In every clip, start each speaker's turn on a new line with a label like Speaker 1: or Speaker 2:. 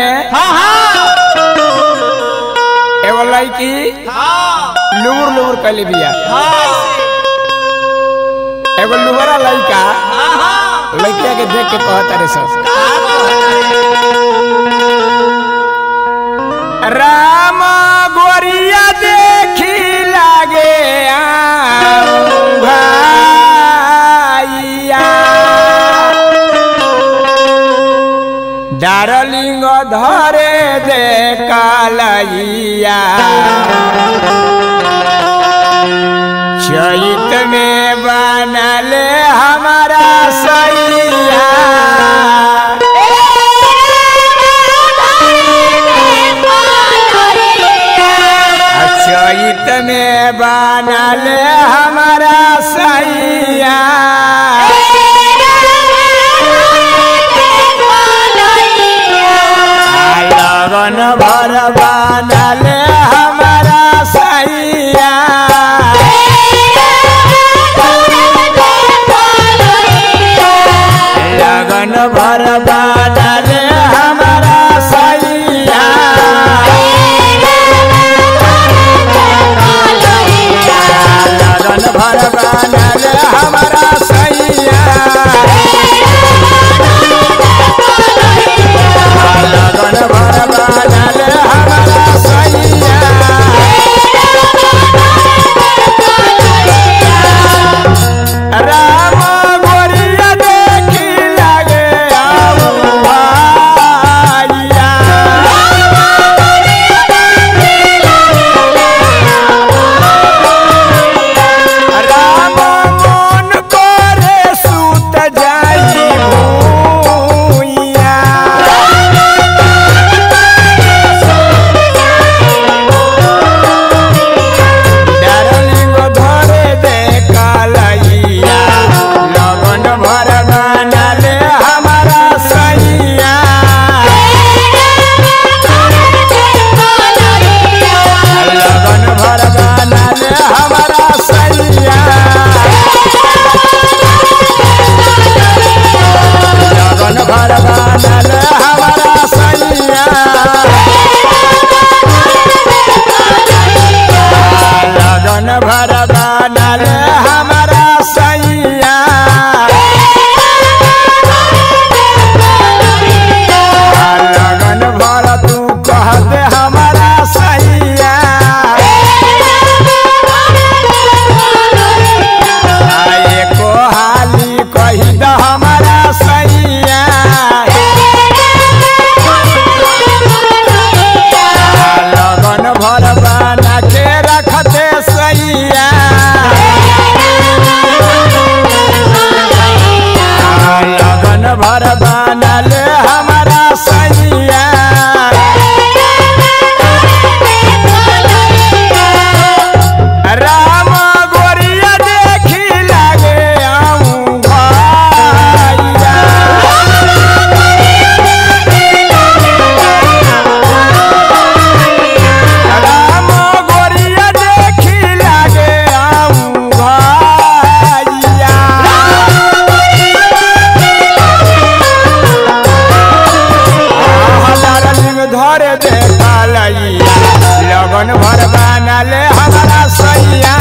Speaker 1: में
Speaker 2: हाँ हाँ
Speaker 1: एगो लड़की
Speaker 2: हाँ
Speaker 1: लुबुर लुबुर कैले बिया
Speaker 2: हाँ
Speaker 1: एगो लुबरा लड़का
Speaker 2: हाँ
Speaker 1: लड़किया के देख के कहता रे सब राम गोरिया देखी लागे भाइया डारलिंग धरे दे कालैया चैत में बनले हमारा सैया चैत में बनल हमारा सैया लगन भर बनल हमारा सैया लगन भर बनल हमारा सैया लगन भर बनल हमारा सैया लगन भर बनल हमारा सैया राम गोरिया देखी लागे आऊ भाइया राम मन करे सुत जाई भूइया डारलिंग धरे दे कालैया लगन भर बनले हमारा सैया लगन भर बनले हमारा सैया लगन भर बनले हमारा सैया लगन भर बनल हमारा सैया लगन भर तू कह दे हमारा सैया एको हाली कही द हमारा सैया लगन भर बना के रखते सैया लगन भर बनल हमारा सैया राम गोरिया देखी लागे आऊं भाइया राम गोरिया देखी लागे आऊं भाइया डारलिंग धरे दे कालैया लगन भर बनले हमारा सैया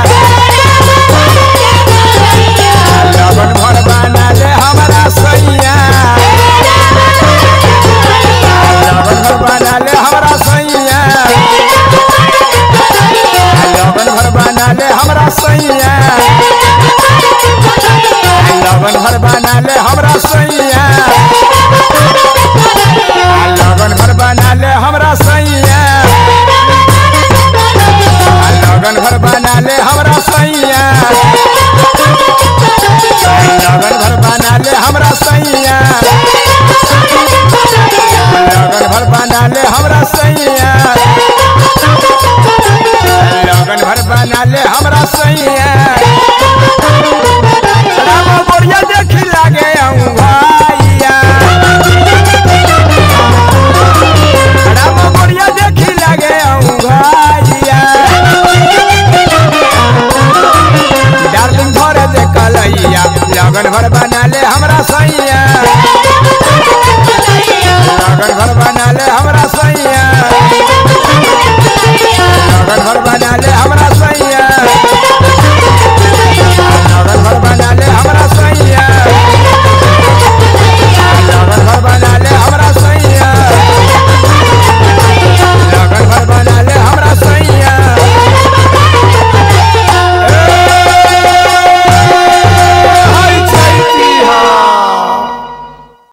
Speaker 1: लगन भर बनले हमारा सैया लगन भर बनले हमारा सैया लगन भर बनले हमारा सैया लगन भर बनले हमारा सैया लगन भर बनले हमरा सैया लगन भर बनले हमरा सैया लगन भर बनले हमरा सैया लगन भर बनले हमरा सैया लगन भर बनले हमरा सैया